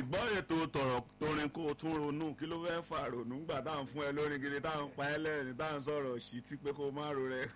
gbọ́ ètò tọ̀rọ̀ torin kó o tún ronú kí ló fẹ́ fà ronú gbà táwọn fún ẹ lórí gidi táwọn pa ẹ lẹ́rìn táwọn sọ̀rọ̀ sí tí pé kó o má ro rẹ.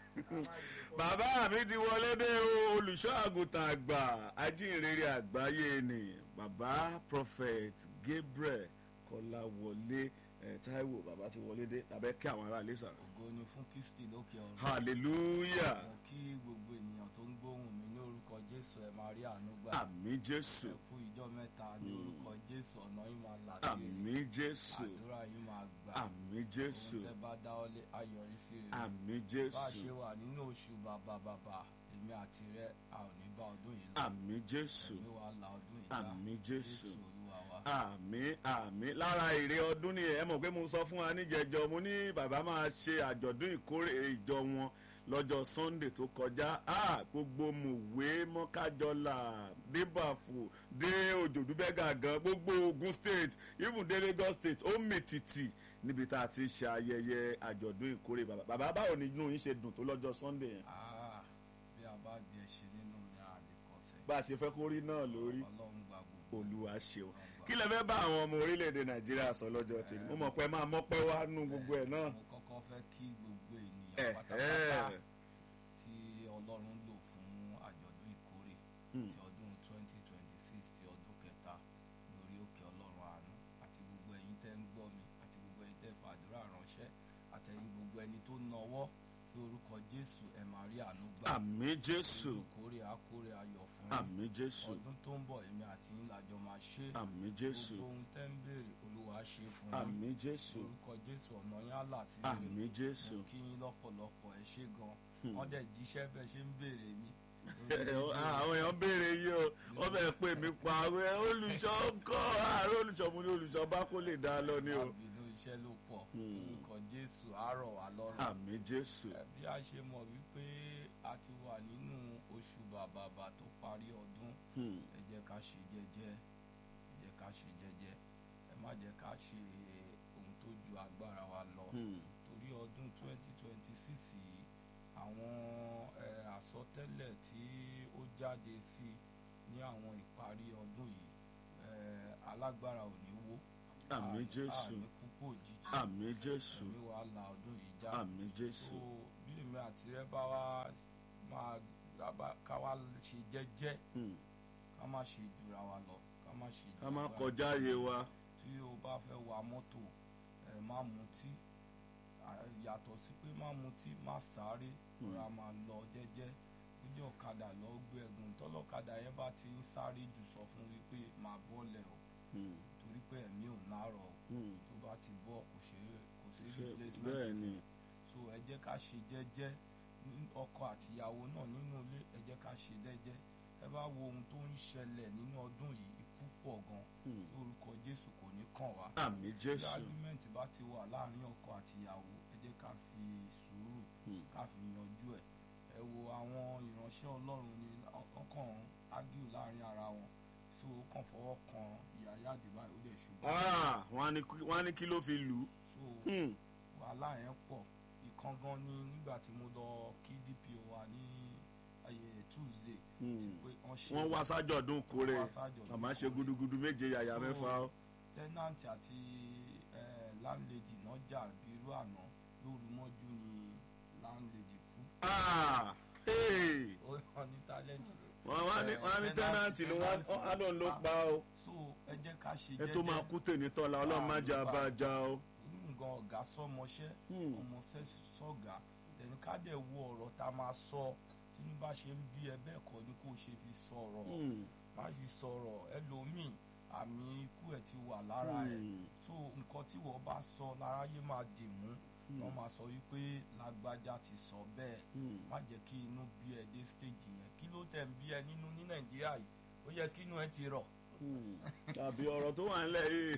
bàbá mi ti wọlé dé o olùṣọ́ àgùntàn àgbà ajínrere àgbáyé ni bàbá prophet Gabriel Kọ́láwọlé ẹ Táíwò bàbá ti wọlé dé tàbẹ́ kí àwọn ará ilé sàrò. ògo ni fún kristi lókè ọ̀run. hallelujah mo kí gbogbo ènìyàn tó ń gbóhùn mi ní orúkọ jésù ẹ máa rí àánú gbà. àmì jésù ẹ kú ìjọ mẹ́ta ní orúkọ jésù ọ̀nà yín máa là sí àmì jésù àdúrà yín máa gbà. àmì jésù ohun tẹ́ bá dáwọ́lé ayọ̀rí sí rere. àmì bá a jésù ṣe wà nínú oṣù bàbà bàbà èmi àti rẹ a ò ní bá ọdún yìí lọ. àmì jésù èmi wà la ọdún yìí já. àmì jésù olúwa wa. àmì àmì lára èrè ọdún ni ẹ mọ̀ pé mo sọ fún wa níjẹjọ mo ní bàbá máa ṣe àjọ̀dún ìkórè ìjọ wọn lọ́jọ́ sunday tó kọjá ah, gbogbo mòwe mọ́kájọ́là débàfò dé òjòdúbẹ́gà gan gbogbo ogun state even dé lagos state ó mìtìtì níbi tá a ti ṣe ayẹyẹ àjọ̀dún ìkórè bàbá bàbá báwo ni inú yín ṣe dùn tó lọ́jọ́ sunday yẹn Ah, bí a bá di ẹṣin nínú ní àlèkọsẹ. bá a ṣe fẹ́ kó rí náà lórí ọlọ́run gba gbogbo. olúwa ṣeun kí lẹ fẹ́ bá àwọn ọmọ orílẹ̀-èdè nàìjíríà sọ lọ́jọ́ tèmi mo mọ̀ pé máa mọ́pẹ́ wá nú gbogbo ẹ̀ náà. mo kọ́kọ́ fẹ́ kí gbogbo ẹ̀ ènìyàn pátápátá tí ọlọ́run lò fún àjọ̀dún ìkórè Hmm. ti ọdún 2026 ti ọdún kẹta lórí òkè ọlọ́run àánú àti gbogbo ẹ̀yin tẹ́ ń gbọ́ mi àti gbogbo ẹ̀yin tẹ́ fàdúrà ránṣẹ́ àtẹ̀yin gbogbo ẹni tó nawọ́ lórúkọ jésù ẹ̀ máa rí àánú gbà àmì jésù ìkórè àkórè ayọ̀ fún àmì jésù ọdún tó ń bọ̀ èmi àti yín làjọ máa ṣe àmì jésù gbogbo ohun tẹ́ ń béèrè olúwa ṣe fún àmì jésù lórúkọ jésù ọ̀nà yín á là sí àmì jésù. mo kí yín lọ́pọ̀lọpọ̀ ẹ ṣé gan wọ́n dẹ̀ jíṣẹ́ bẹ́ẹ̀ ṣe ń béèrè mi. àwọn èèyàn béèrè yìí o wọ́n fẹ́ pè mí pa àwọn ẹ̀ olùṣọ́ ńkọ́ àárọ̀ olùṣọ́ mo ní olùṣọ́ bá kó lè dá a lọ ní o. àbínú iṣẹ́ ló pọ̀ Hmm. orúkọ jésù àárọ̀ wà lọ́rùn. àmì jésù Ẹ, bí a ṣe mọ̀ wípé a ti wà nínú oṣù bàbàbà tó parí ọdún Hmm. ẹ jẹ́ ká ṣe jẹ́jẹ́ ẹ jẹ́ ká ṣe jẹ́jẹ́ ẹ má jẹ́ ká ṣe ohun tó ju agbára wa lọ. Hmm. torí ọdún 2026 yìí àwọn ẹ, àsọtẹ́lẹ̀ tí ó jáde sí ní àwọn ìparí ọdún yìí ẹ, alágbára ò ní wó àmì a- jésù a ní kúkú òjijì àmì jésù ẹ̀mí wa la ọdún yìí já àmì jésù so bí èmi àti rẹ bá wá máa bá- ká wá ṣe jẹ́jẹ́ Hmm. ká má ṣe jura wa lọ ká má ṣe ká má jura wa kọjá ààyè wa tí o bá fẹ́ wa mọ́tò ẹ má mutí À, yàtọ̀ sí pé má mutí má sáré Hmm. rọra máa lọ jẹ́jẹ́ lójú ọ̀kadà lọ gbé ẹ̀gùn tọ́lọ́kadà yẹn bá ti ń sáré jù sọ fún wípé máa bọ́lẹ̀ o Hmm. torí pé ẹ̀mí ò nárọ̀ o Hmm. tó bá ti bọ́ kò ṣe kò sí Ṣé- replacement bẹ́ẹ̀ fún ni so ẹ jẹ́ ká ṣe jẹ́jẹ́ ní- ọkọ àtìyàwó náà nínú ilé ẹ jẹ́ ká ṣe jẹ́jẹ́ ẹ bá wo ohun tó ń ṣẹlẹ̀ nínú ọdún yìí ikú pọ̀ gan Hmm. lórúkọ Jésù kò ní kàn wá àmì tí jésù argument bá ti wà láàrin ọkọ àtìyàwó ẹ jẹ́ ká fi sùúrù Hmm. ká fi yanjú ẹ̀ ẹ wo àwọn ìránṣẹ́ Ọlọ́run ni ọkàn argue láàrin ara wọn so ó kàn fọwọ́ kan ìyá àdìbá ó dẹ̀ ṣubú Ah, wọ́n á ní kí- wọ́n á ní kí ló fi lù ú. so Hmm. wàhálà yẹn pọ̀ ìkan gan ni nígbà tí mo lọ kí DPO wa ní ayé Tuesday Hmm. pé wọ́n ṣe wọ́n wá sájọ̀dún kórè wọ́n wá sájọ̀dún màmá ṣe kórè. gudugudu méje yàyà So, mẹ́fà ó. tenant àti eh, landlady náà jà bí irú àná lóru mọ́jú ni landlady kú Ah, hey. ó hàn ní talent wọ́n wá ní wọ́n á ní tẹ́nàntì ni wọ́n á lóun ló pa ó. so ẹ jẹ́ ká ṣe ẹ tó máa kú tèmi tọ́la ọlọ́run má jẹ́ abájá ó. nǹkan ọ̀gá sọmọṣẹ́ Hmm. ọmọọṣẹ́ sọ̀gá ẹni ká dẹ̀ wo ọ̀rọ̀ tá a máa sọ tínú bá ṣe ń bí ẹ bẹ́ẹ̀ kọ́ ni kò ṣe fi sọ̀rọ̀ Hmm. má fi sọ̀rọ̀ ẹlòmíì àmì ikú ẹ̀ ti wà lára ẹ̀ Hmm. so nǹkan tí wọ́n bá sọ láráyé máa dì mú Hmm. wọ́n máa sọ wípé lágbájá ti sọ bẹ́ẹ̀ Hmm. má jẹ́ kí inú bí ẹ dé stage yẹn kí ló tẹ̀ ń bí ẹ nínú ní nàìjíríà yìí ó yẹ kí inú ẹ ti rọ̀ Hmm. tàbí ọ̀rọ̀ tó wà nílẹ̀ yìí.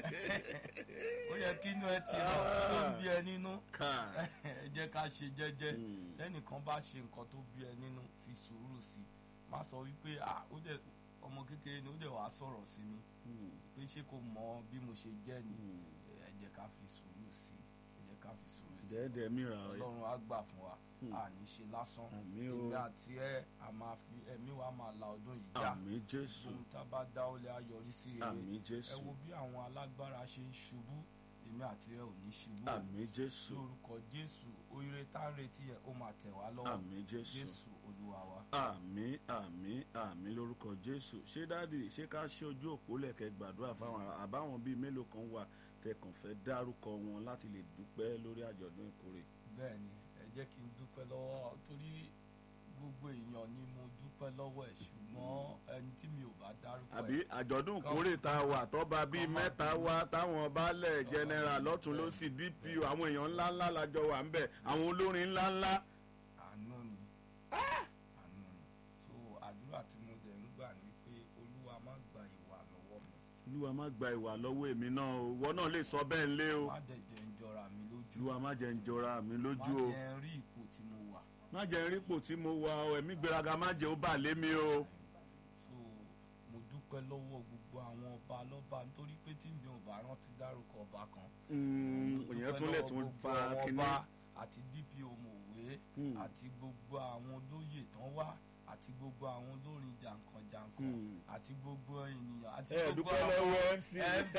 ó yẹ kí inú ẹ ti rọ̀ kí ló ń bí ẹ nínú Ká. ẹ jẹ́ ká ṣe jẹ́jẹ́ Hmm. tẹ́nìkan bá ṣe nǹkan tó bí ẹ nínú fi sùúrù sí i má sọ wípé ah ó dẹ̀ ọmọ kékeré ni ó dẹ̀ wàá sọ̀rọ̀ sí mi Hmm. pé ṣé kò mọ bí mo ṣe jẹ́ ni Hmm. ẹ jẹ́ ká fi sùúrù sí i ẹ jẹ́ ká fi sùúrù sí dẹ́ẹ̀dẹ́ mìíràn rẹ̀ ọlọ́run á gbà fún wa Hmm. àní ṣe lásán Àmín o. èmi àti ẹ a máa fi ẹ̀mí wa máa la ọdún yìí já àmì jésù ohun tá a bá dá ó lé ayọrí sí rere àmì ẹ jésù wo bí àwọn alágbára ṣe ń ṣubú èmi àti ẹ ò ní ṣubú àmì jésù lórúkọ jésù oríire tá a ń retí ẹ ó máa tẹ̀ wá lọ́wọ́ àmì jésù jésù olúwa wa. àmì àmì àmì lórúkọ jésù ṣé dáàdì ṣé ká ṣe ojú òpó lẹ̀kẹ́ gbàdúrà fáwọn ará- àbáwọn bíi mélòó kan wà tẹkàn fẹ́ dárúkọ wọn láti lè dúpẹ́ lórí àjọ̀dún ìkórè bẹ́ẹ̀ ni ẹ jẹ́ kí n dúpẹ́ lọ́wọ́ torí gbogbo èèyàn ni mo dúpẹ́ lọ́wọ́ ẹ̀ ṣùgbọ́n ẹni tí mi ò bá dárúkọ àbí ẹ̀ àjọ̀dún ìkórè tá a wà tọ́ba bíi Kọ́ máa mẹ́ta bínú. wá táwọn baálẹ̀ general lọ́tún bẹ́ẹ̀. lọ́sì dpo àwọn èèyàn ńláńlá lájọ wà ń bẹ̀ àwọn olórin ńláńlá àánú ni àánú ni so àdúrà tí mo dẹ̀ ń gbà ni pé olúwa má gba ìwà lọ́wọ́ mi olúwa má gba ìwà lọ́wọ́ èmi náà o ìwọ náà lè sọ bẹ́ẹ̀ ńlé o má dẹ̀ jẹ́ ń jọra mi lójú olúwa má jẹ́ ń jọra mi má lójú o jẹ́ ń rí ipò tí mo wà má jẹ́ ń rípò tí mo wà o ẹ̀mí gbéraga má jẹ́ ó bà lé mi o. so mo dúpẹ́ lọ́wọ́ gbogbo àwọn ọba lọ́ba nítorí pé tí mi ò bá rántí dárúkọ ọba kan Mm, ìyẹn tún lè tún fa kínní. àti dpo mòwe Hmm. àti gbogbo àwọn olóyè tán wá àti gbogbo àwọn olórin jàǹkànjàǹkàn Hmm. àti gbogbo ènìyàn àti ẹ gbogbo dúpẹ́ àwọn lọ́wọ́ mc. mc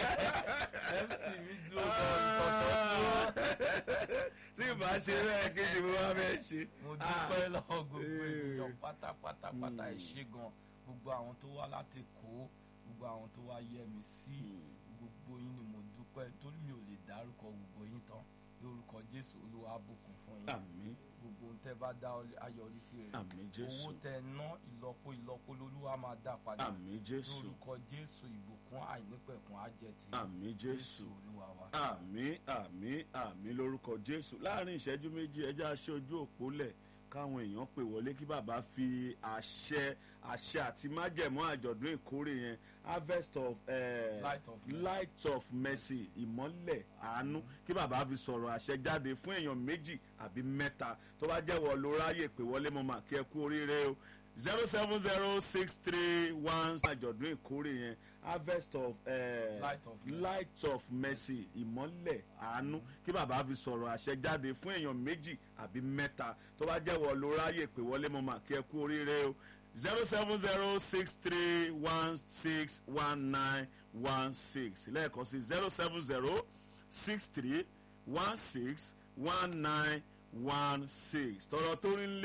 mc mi dúró gan ìtọ̀tọ̀ dúró tí ìbá ṣe rẹ̀ kejì mo máa fẹ́ ṣe. mo dúpẹ́ lọ́wọ́ gbogbo Eh. ènìyàn pátápátá pátá ẹ Hmm. ṣé gan gbogbo àwọn tó wá láti kó gbogbo àwọn tó wá yẹ mi sí gbogbo yín ni mo dúpẹ́ torí mi ò lè dárúkọ gbogbo yín tán lórúkọ jésù olúwa á bùkún fún yín àmì gbogbo ohun tẹ́ bá dá ayọrí sí rere àmì jésù owó tẹ́ ná ìlọ́po ìlọ́po lolúwa máa dá padà àmì jésù lórúkọ jésù ìbùkún àìnípẹ̀kun á jẹ́ ti àmì jésù olúwa wa. àmì àmì àmì lórúkọ jésù láàrin ìṣẹ́jú méjì ẹjẹ́ aṣẹ ojú òpó lẹ̀ káwọn èèyàn pè wọlé kí bàbá fi àṣẹ àṣẹ àti májẹ̀mú àjọ̀dún ìkórè yẹn harvest of eh, Light of mercy. light of mercy ìmọ́lẹ̀ àánú kí bàbá fi sọ̀rọ̀ àṣẹ jáde fún èèyàn méjì àbí mẹ́ta tó bá jẹ́wọ́ ló ráyè pè wọlé mo mà kí ẹ kú oríire o zero seven zero six three one àjọ̀dún ìkórè yẹn harvest of eh, Light of mercy. light of mercy ìmọ́lẹ̀ àánú kí bàbá fi sọ̀rọ̀ àṣẹ jáde fún èèyàn méjì àbí mẹ́ta tó bá jẹ́wọ́ ló ráyè pè wọlé mo mà kí ẹ kú oríire o zero seven zero six three one six one nine one six lẹ́ẹ̀kan sí zero seven zero six three one six one nine one six tọrọ tó rí ń lé.